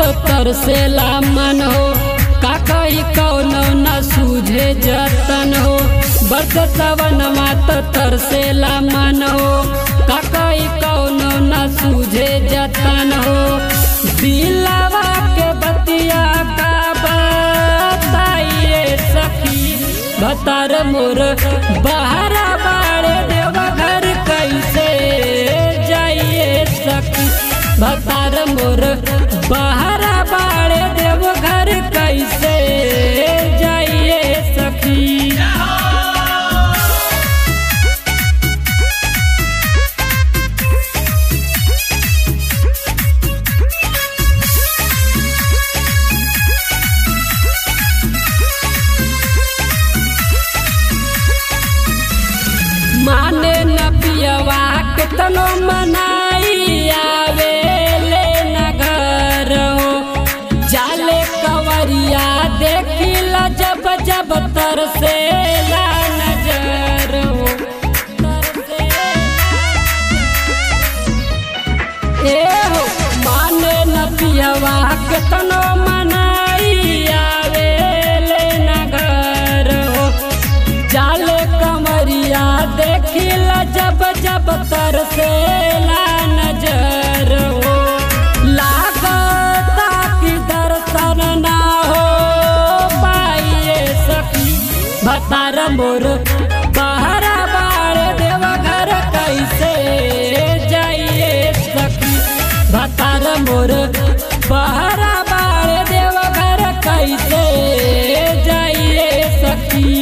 तरसेला मन हो का कही कौनो न सूझे जतन हो बरस सवन मात तरसेला मन हो का कही कौनो न सूझे जतन हो दिलवा के बतिया का बताइए सखी भतार मोर बाहर बाड़े देव घर कैसे जाइए सखी भतार मोर बाहर बाड़े देव घर कैसे जाइए सखी माने न पियवा कितनो मनाई आवे ले न घर हो जाले कवरिया देखिला जब जब तरसेला नजर हो ए हो माने न पियवा कितनो मनाई आवे ले न घर हो जाले कमरिया देखिला जब जब तरसेला नजर हो लागता कि दर्शन ना हो पाइए सखी भतार मोर बाहर बार देव घर कैसे जाइए सखी भतार मोर बाहर बार देव घर कैसे जाइए सखी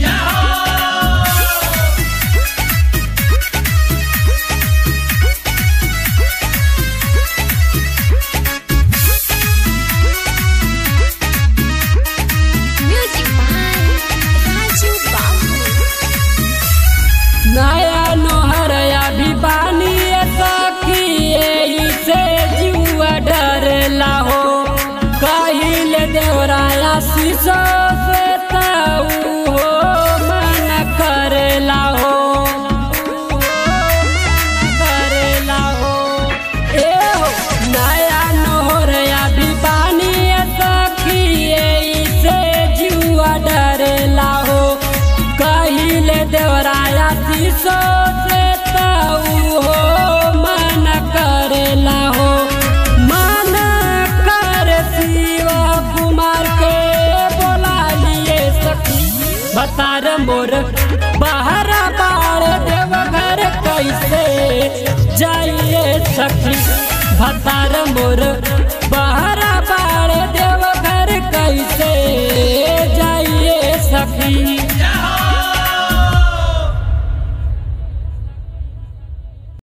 Music by Raju Babu. नया नोहरया भी बानी सखी एही से जुआ डरला हो कहिल देवराया शीशो से ताऊ हो मन करेला हो करेला हो ए हो नया नोहरया भी बानी सखी एही से जुआ डरला हो कहिले देवराया शीशो से ताऊ हो मन करेला हो मन कर शिव कुमार के बोला लिए सखी बतार मोर बाहर बाड़ देव घर कैसे जाइए सखी भतार मोर बाहर